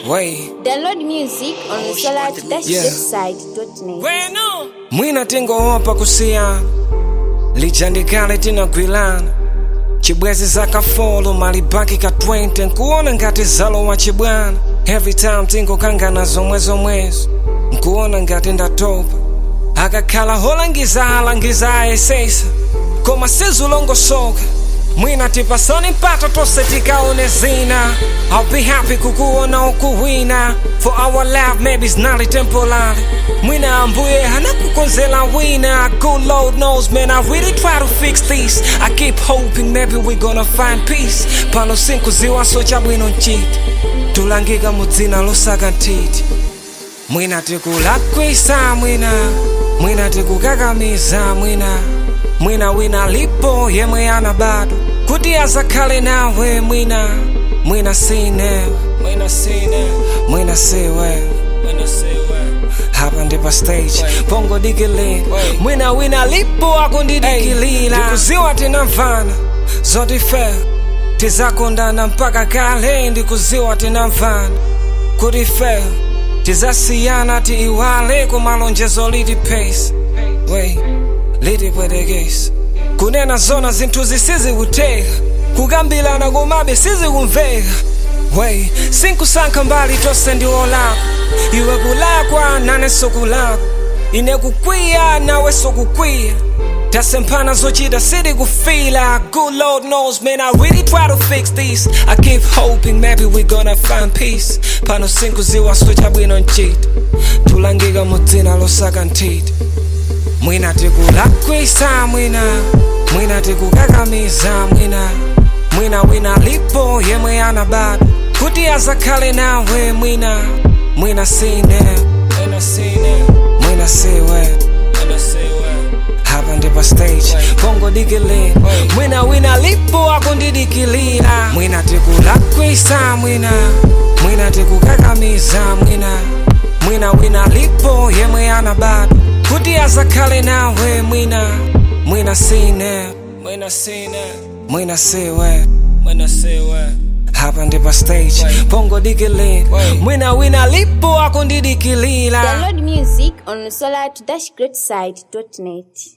Way. Download music on the solar Yeah. website.net. Bueno. mwina tingoopa kusiyana lijandikale tinagwilana chibwezi zakafolo malibaki ka 20 nkuona ngati zalo wa chibwana every time tingokangana zomwe zomwezo nkuona ngati ndatopa akakhala holangiza alangiza ayesesa koma sizulongosoka mwina tipasani mpata tonse tikaone zina I'll be happy kukuona ukuwina for our life maybe it's not temporary mwina ambuye hanakukonzela wina good lord knows man I really try to fix this I keep hoping maybe we gonna find peace pano sinkuziwaso chabwino nchiti tulangika mudzina losaka ntiti mwina tikulakwisa mwina mwina tikukakamiza mwina mwina wina lipo yemwe ana bado kuti azakhale nawe mwina mwina sine mwina sine mwina siwe mwina siwe hapa ndipo stage pongo dikili mwina wina lipo akundidikilira ndikuziwa tinamvana zotife tizakondana mpaka kale ndikuziwa tinamvana kuti fe tizasiyana tiiwale kumalonjezo liti pace wey litipwetekesa kunena zona zinthu zisizikuteka kukambilana komabe sizikumveka wey sinkusankha mbali tonse ndiwolakwa iwe kulakwa nane sokulakwa ine kukwiya nawe sokukwiya tasemphana zochita siti kufila good lord knows man i really try to fix this i keep hoping maybe we gonna find peace pano sinkuziwa switcha bwino nchita tulangika mudzina losaka nthiti mwina tikulakwisa mwina mwina tikukakamiza mwina mwina wina lipo yemwe ana bado kuti azakhale nawe mwina mwina sine mwina sine mwina siwe mwina siwe hapa ndipo stage pongo dikili mwina wina lipo akundidikilira mwina tikulakwisa mwina mwina tikukakamiza mwina mwina wina lipo yemwe ana bado kuti azakhale nawe mwina mwina sine mwina sine mwina siwe mwina siwe hapa ndipo stage pongo dikili mwina wina lipo akundidikilira Download music on the solar-greatside.net.